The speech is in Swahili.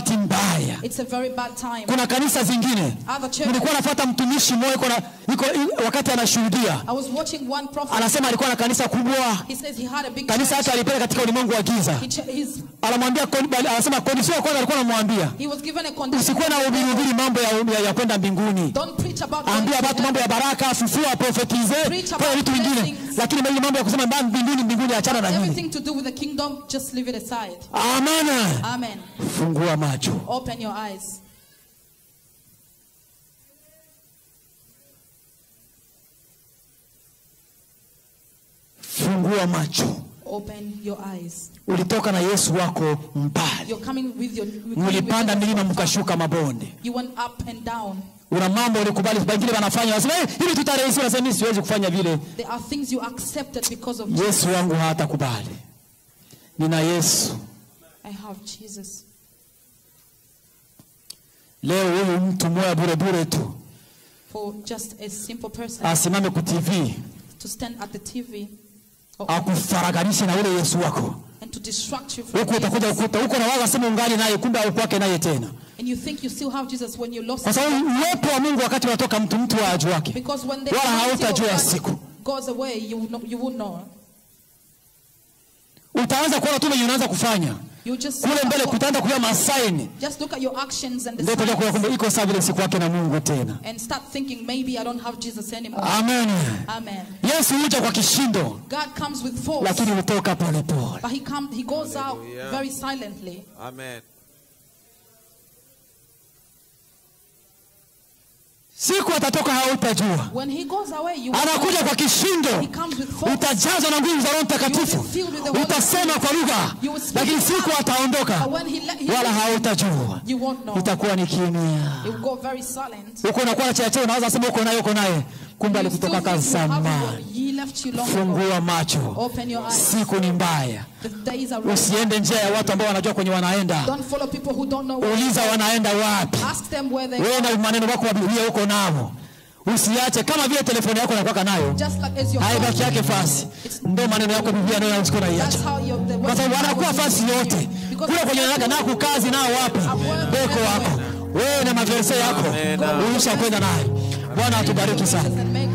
wakati mbaya It's a very bad time. kuna kanisa zingine Other churches. nilikuwa nafuata mtumishi mmoja iko na- iko i- wakati anashuhudia I was watching one prophet. anasema alikuwa na kanisa kubwa He says he had a big kanisa church. yake alipeleka katika ulimwengu wa giza He, ch- he's, anamwambia koni- anasema kondisio ya kwanza alikuwa anamwambia he was given a condition. usikuwe na ubiribiri mambo ya, ya, ya kwenda mbinguni Don't preach about ambia going watu to mambo ya baraka fufua profetize Preach about fanya vitu vingine blessings. lakini ile mambo ya kusema mbali mbinguni mbinguni achana na heaven. nini Everything to do with the kingdom, just leave it aside. amana Amen. fungua macho Open your eyes. fungua macho Open your eyes. ulitoka na yesu wako mbali You're coming with your. you're coming with mlipanda your- milima mkashuka mabonde You went up and down. una mambo ulikubali wengine wanafanya wanasema "Eh, hivi tutarahisi unasema mimi siwezi kufanya vile There are things you accepted because of yesu wangu hatakubali nina yesu I have Jesus. leo huyu mtu moya bure bure tu For just a simple person asimame ku tv to stand at the TV or, akufarakanishe na ule yesu wako and to distract you from huku utakuja Jesus. ukuta huko nawaza sema ungali naye kumbe aukwake naye tena And you think you still have Jesus when you lost kwa him. sababu uwepo wa mungu wakati unatoka mtu mtu wa aju wake Because when the wala anointing of hautajua God siku goes away, you will know, you will know. utaanza kuona tu venye unaanza kufanya You just kule mbele kutaanza kuja masaini just look at your actions and the ndio utakuja kuona signs kumbe iko saa vile siku yake na mungu tena and start thinking maybe I don't have Jesus anymore. amen Amen. yesu huja kwa kishindo God comes with force, lakini hutoka polepole but he come, he goes out Hallelujah. very silently. Amen. siku atatoka hautajua When he goes away, you will anakuja kwa kishindo He comes with force. utajazwa na nguvu za roho mtakatifu You will be filled with the Holy utasema kwa lugha You will speak lakini in siku tongues. ataondoka But when he, le- he wala hautajua you won't know. itakuwa ni kimya It will go very silent. huko unakuwa na chacheo unawaza sema uko naye uko naye kumbe You still alikutoka think you have kazamani him, He left you long ago. fungua macho Open your eyes. siku ni mbaya The days are ready. usiende njia ya watu ambao wanajua kwenye wanaenda Don't follow people who don't know. Where uliza wanaenda wapi Ask them where they wewe are. na maneno wako wa biblia huko nao usiache kama vile telefoni yako unakuwa nayo Just like as your haibaki yake fasi ndo maneno yako biblia nayo usiko That's naiacha how your the kwa sababu wanakuwa fasi yote kule kwenye naka na kukazi nao wapi beko wako wewe na maverse yako Amen. ulisha kwenda naye bwana atubariki sana and make